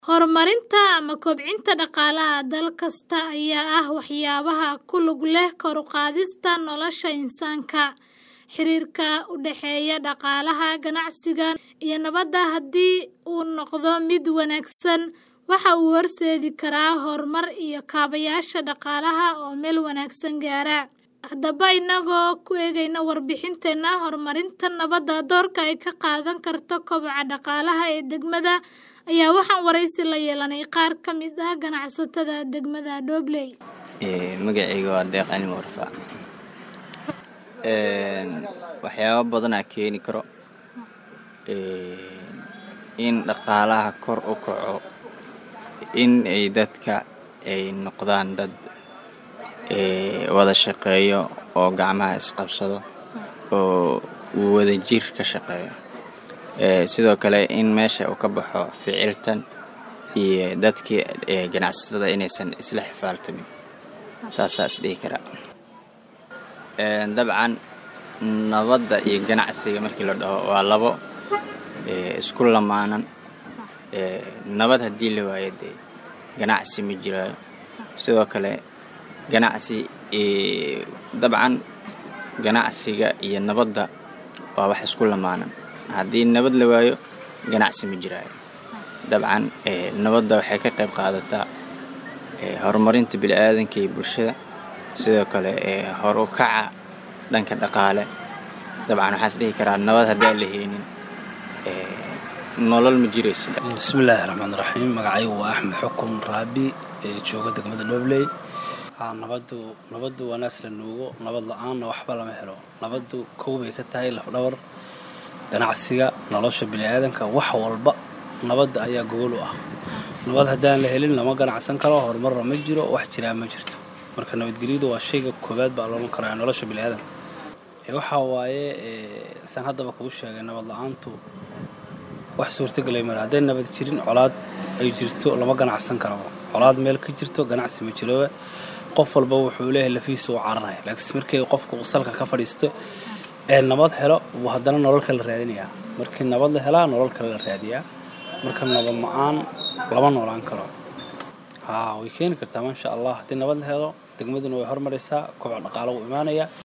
Horumarinta ama kobcinta dhaqaalaha dal kasta ayaa ah waxyaabaha ku lug leh kor u qaadista nolosha insaanka. Xiriirka u dhexeeya dhaqaalaha, ganacsiga, iyo nabadda haddii uu noqdo mid wanaagsan, waxa uu horseedi karaa horumar iyo kaabayaasha dhaqaalaha oo meel wanaagsan gaara. Haddaba, inagoo ku eegayna warbixinteena horumarinta nabadda doorka ay ka qaadan karto koboca dhaqaalaha ee degmada, ayaa waxaan wareysi la yeelanay qaar ka mid ah ganacsatada degmada Dobley. Magacayga waa Deeq Cilmi Warfa. Waxyaabo badan aa keeni karo in dhaqaalaha kor u kaco in ay dadka ay noqdaan dad wada shaqeeyo oo gacmaha isqabsado oo wadajir ka shaqeeyo sidoo kale in meesha uu ka baxo ficiltan iyo dadkii ganacsatada inaysan isla xifaaltamin taasaa is dhihi karaa dabcan nabadda iyo ganacsiga markii la dhaho waa labo isku lamaanan nabad haddii la waayo dee ganacsi ma jiraayo sidoo kale ganacsi dabcan ganacsiga iyo nabadda waa wax isku lamaanan haddii nabad la waayo ganacsi ma jiraayo dabcan nabadda waxay ka qayb qaadataa horumarinta bini'aadanka iyo bulshada sidoo kale hor u kaca dhanka dhaqaale dabcan waxaan is dhihi karaa nabad haddaan la haynin nolol ma jirayso bismillaahi raxmaan raxiim magacaygu waa axmed xukun raabi ee jooga degmada dhobley nabadu nabaddu waa naas la nuugo nabad la-aanna waxba lama helo nabaddu kow bay ka tahay lafdhabar ganacsiga nolosha bini'aadanka wax walba nabadda ayaa gogol u ah nabad haddaan la helin lama ganacsan karo horumarna ma jiro wax jiraa ma jirto marka nabadgelyadu waa shayga koowaad baa loolan karaa nolosha bini'aadanka waxaa waaye saan haddaba kuu sheegay nabad la-aantu wax suurtagelay male hadday nabad jirin colaad ay jirto lama ganacsan karaba colaad meel ka jirto ganacsi ma jiroba qof walba wuxuu leeyahay lafiisa u cararaya laakiinse markii qofku uu salka ka fadhiisto ee nabad helo buu haddana nolol kale raadinayaa markii nabad la helaa nolol kale la raadiyaa marka nabad la-aan lama noolaan karo haa way keeni kartaa maasha allah haddii nabad la helo degmaduna way hormaraysaa koboc dhaqaalo wuu imaanayaa